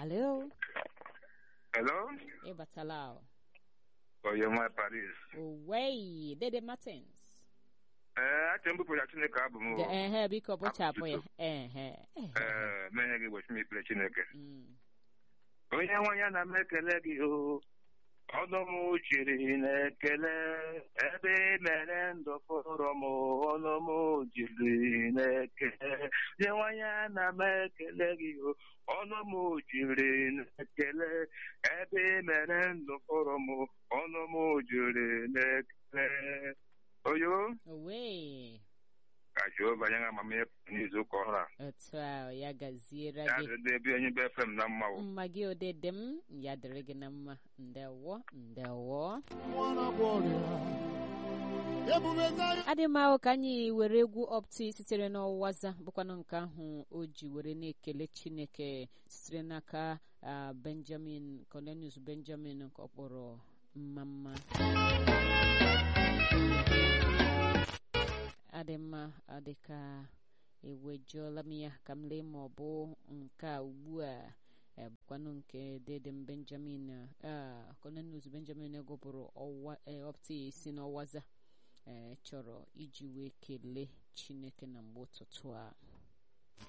Hello? Hello? Ịbatala o. Oyema Paris. Owei, Dede Martins. Ee, achọ m bụpụ ya Chineke abụ m. Ga- o. Ehe, biko bụchapụ ya. Abụ Ehe. ehe. Ee, menye gị gbochi m ikpere Chineke. Mm. Onye nwe ya na m ekele gị o. Ọnụ m jiri na-ekele ebe ị mere ndụ fọrọ m ọnụ m jiri na-ekele onye nwe ya na m ekele gị o ọnụ m jiri na-ekele ebe ị mere ndụ fọrọ m ọnụ m jiri na-ekele oyo Owei. ka Jehova nye amamihe n'izu ụka ọhụrụ a Otu a ya gaziere ya gị. dịrị ebe onye be fem na mma o Mma gị odede m, ya dịrị gị na mma. Ndewo, ndewo. adị m ahụ ka anyị were egwu opti sitere n'ọwaza bụkwanụ nke ahụ o ji were na-ekele chineke sitere n'aka ah, benjamin cornelius benjamin nke ọ kpọrọ mma mma adị mma adị ka ewejuola m ya ka m lee ma ọ bụ nke a ugbu a eh, bụkwanụ nke dedem benjamin ah, cornelius benjamin gụpụrụ ọwa eh, opti si n'ọwaza ee chọrọ iji wee kelee chineke na mgbe ụtụtụ a